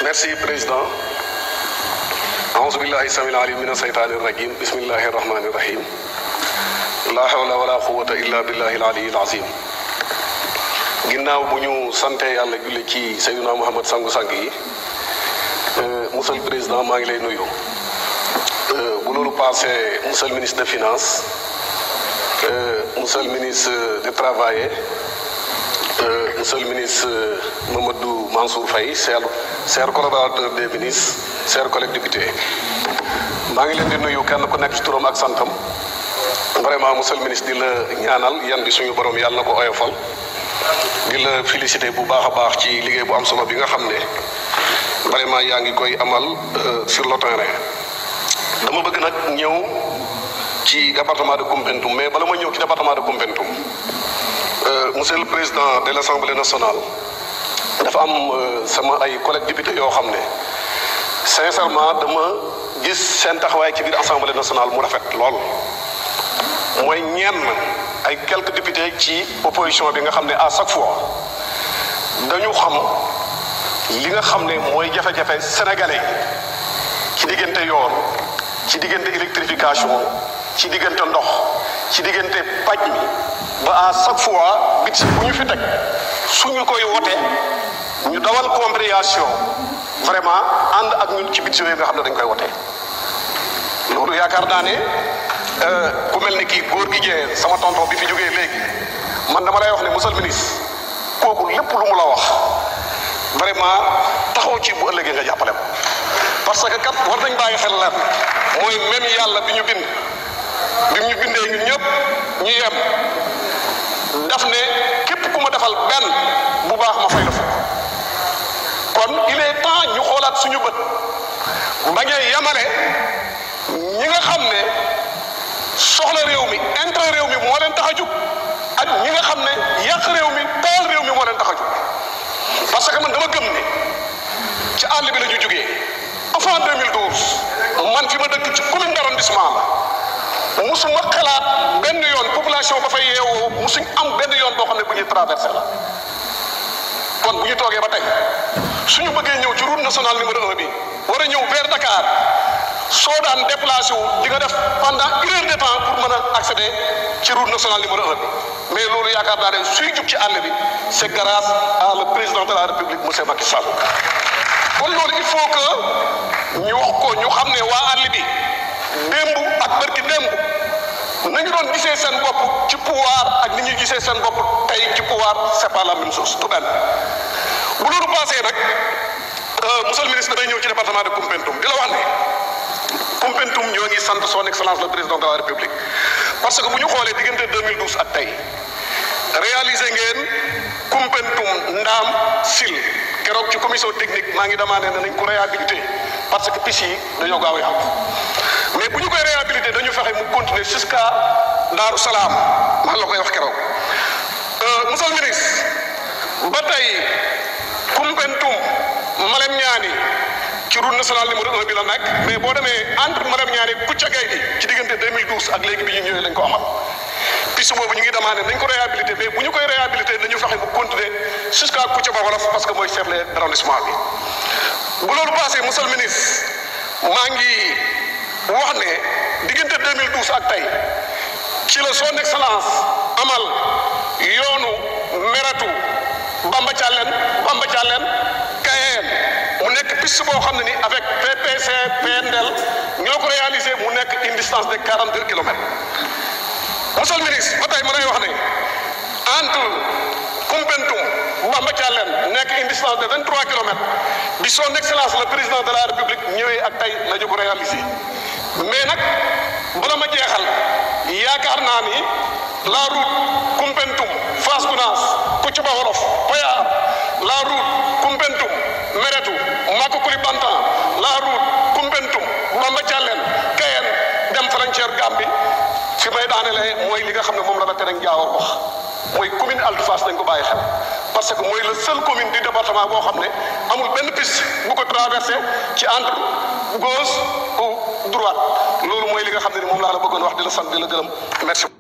merci président aouzu billahi samil alim min aseytaani rajim bismillahi rahmani rahim la hawla wala quwata illa billahi alaliyi alazim ginnaaw bu ñu sante yàlla julli ci Seydina Muhammad sangu-sang yi monsieur le président maa ngi lay nuyu bu loolu passé monsieur le ministre de finance monsieur le ministre du travail monsieur le ministre Mamadou Mansour Faye cher cher collaborateur des ministres chers collègues députés maa ngi leen di nuyu kenn ku nekk ci turam ak santam vraiment monsieur le ministre di la ñaanal yan bi suñu borom yàlla na ko oyofal di la féliciter bu baax a baax ci liggéey bu am solo bi nga xam ne vraiment yaa ngi koy amal sur le terrain dama bëgg nag ñëw ci département de Koumpentoum mais bala ma ñëw ci département de Koumpentoum monsieur le président de l' assemblée nationale dafa am sama ay collègues députés yoo xam ne sincèrement dama gis seen taxawaay ci biir assemblée nationale mu rafet lool mooy ñenn ay quelques députés ci opposition bi nga xam ne à chaque fois dañu xam li nga xam ne mooy jafe-jafe sénégalais ci diggante yoon ci diggante électrification ci diggante ndox ci diggante paj mi ba à chaque fois bit bu ñu fi teg suñu koy wote ñu dawal compréhension vraiment ànd ak ñun ci bit yooyu nga xam ne dañ koy wote loolu yaakaar naa ne ku mel ni kii góor gi jee sama tonton bi fi jógee léegi man dama lay wax ne monsieur le ministre kooku lépp lu mu la wax vraiment taxaw ci bu ëllëgee nga jàppale ko parce que kat war nañ bàyyi xel leen mooy même yàlla bi ñu bind bi ñu bindee ñun ñëpp ñu yem daf ne képp ku ma defal benn bu baax ma fay la fukk kon il est temps ñu xoolaat suñu bët bañee yamale ñi nga xam ne soxla réew mi intérêt réew mi moo leen tax a jug ak ñi nga xam ne yàq réew mi taal réew mi moo leen tax a jug parce que man dama gëm ne ci àll bi la ñu jugee avant 2012 man fi ma dëkk ci commune d' arrondissement la musuma xalaat benn yoon population ba fay yeewoo musuñ am benn yoon boo xam ne bu ñuy traversé la kon bu ñu toogee ba tey suñu bëggee ñëw ci route nationale numéro un bi war a ñëw vers Dakar soo daan déplacé wu di nga def pendant une heure de temps pour mën a accéder ci route nationale numéro un bi mais loolu yaakaar naa ne suy jub ci àll bi c' est grâce à le président de la république monsieur Macky Sall kon loolu il faut que ñu wax ko ñu xam ne waa àll bi démb ak bërki démb nañu doon gisee seen bopp ci pouvoir ak ni ñuy gisee seen bopp tey ci pouvoir c' est pas la même chose du benn bu loolu passé nag monsieur le ministre damay ñëw ci département de Koumpentoum di la wax ne Koumpentoum ñoo ngi sant son excellence le président de la république parce que bu ñu xoolee diggante 2012 ak tey réalisé ngeen Koumpentoum Ndaam Sil keroog ci commission technique maa ngi demandé ne nañ ko réhabilité parce que piste yi dañoo gaaw a yàqu mais bu ñu koy réhabilité dañu fexe mu continuer jusqu'à Daaru Salaam maa la koy wax keroog monsieur le ministre ba tey Koumpentoum Malem Niani ci route nationale numéro un bi la nekk mais boo demee entre Malem Niani Kouthia Gaye bi ci diggante 2012 ak léegi bi ñu ñëwee lañ ko amal piste boobu ñu ngi demandé nañ ko réhabilité mais bu ñu koy réhabilité nañu fexe mu continuer jusqu'à Kouthia ba wolof parce que mooy chef d' arrondissement bi bu loolu passé monsieur le ministre maa ngi wax ne diggante 2012 ak tey ci la son excellence amal yoonu meratu Bamba Thialène Bamba Thialène Kayeen mu nekk piste boo xam ne ni avec PPC PNDL ñoo ko réalisé mu nekk une distance de 42 kilomètres monsieur le ministre ba tey ma lay wax ne entre Koumpentoum Bamba Thialène nekk une distance de 23 kilomètres bi son excellence le président de la république ñëwee ak tey la ñu ko réalisé mais nag bala ma jeexal yaakaar naa ni la route Koumpentoum Fass Gounass Kouthia Wolof Payar la route Koumpentoum Meretu Maka Koulibantang la route Koumpentoum Bamba Thialène Kayen dem frontière Gambie fi may daanelee mooy li nga xam ne moom la la tereng jaawar wax mooy commune Altou Fass dañ ko bàyyi xel parce que mooy la seule commune du département boo xam ne amul benn piste bu ko traversé ci entre gauche ou droite loolu mooy li nga xam ne ni moom laa la bëggoon wax di la sant di la gërëm merci